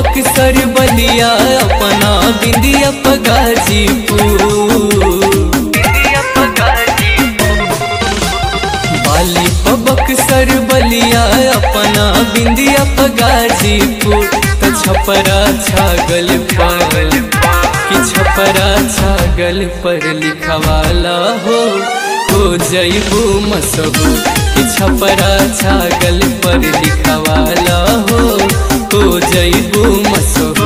बक्सर बलिया अपना बिंदिया पगाजीपुर बाली बक्सर बलिया अपना बिंदिया पगाजीपुर त छपरा छागल पर कि छपरा छागल पर लिखवाला हो हो जैबू मसहू कि छपरा छागल पर लिखवाला हो हो जैबू मसहू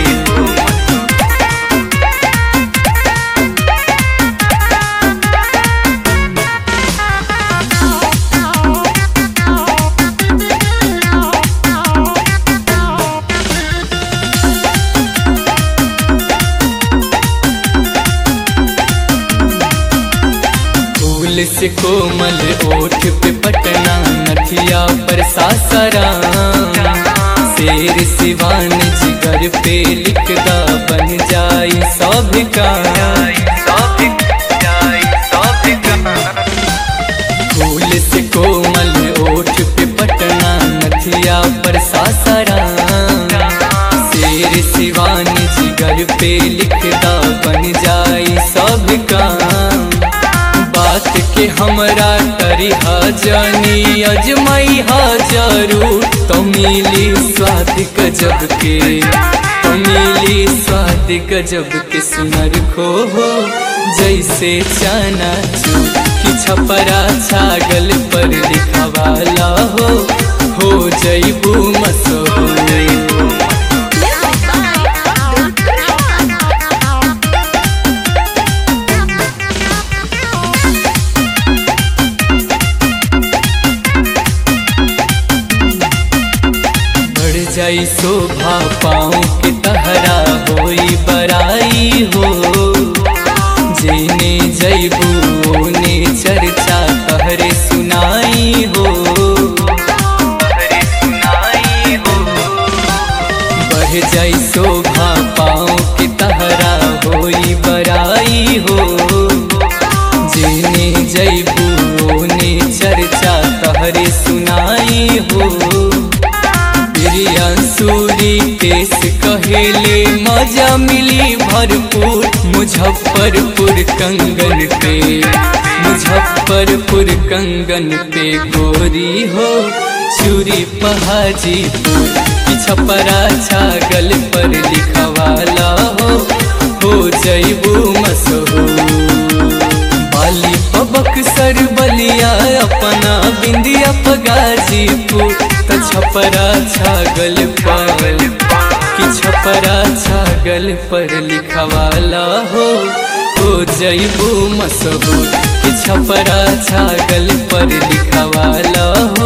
फूल से कोमल ओठ पे पटना नथिया पर सासाराम शेर सिवान जिगर पे लिखदा बन जाई सब का फूल से कोमल ओठ पे पटना नथिया पर सासाराम शेर सिवान जिगर पे लिखदा बन जाई सब का बात के हमरा करी जानी अजमाई हा जरूर तो मिली स्वाद गजब के तो मिली स्वाद गजब के सुनर खो हो जैसे चाना चू कि छपरा छागल पर लिखवाला हो हो जैबू मसो बढ़ जाई शोभा पाँव के तहरा होई बराई हो जेने जैबू ओने चर्चा तहरे सुनाई हो बढ़ जाई शोभा पाँव के तहरा होई बराई हो जेने जैबू ओने चर्चा तहरे सुनाई हो सूरी केस कहेले मजा मिली भरपूर मुजफ्फरपुर कंगन पे मुजफ्फरपुर कंगन पे गोरी हो चूरी पहाजीपुर कि छपरा छागल पर लिखवाला हो हो जैबू मसहू बाली बक्सर बलिया अपना बिंदिया पगाजीपुर त छपरा छागल पर कि छपरा छागल पर लिखवाला हो हो जैबू मसहू कि छपरा छागल पर लिखवाला हो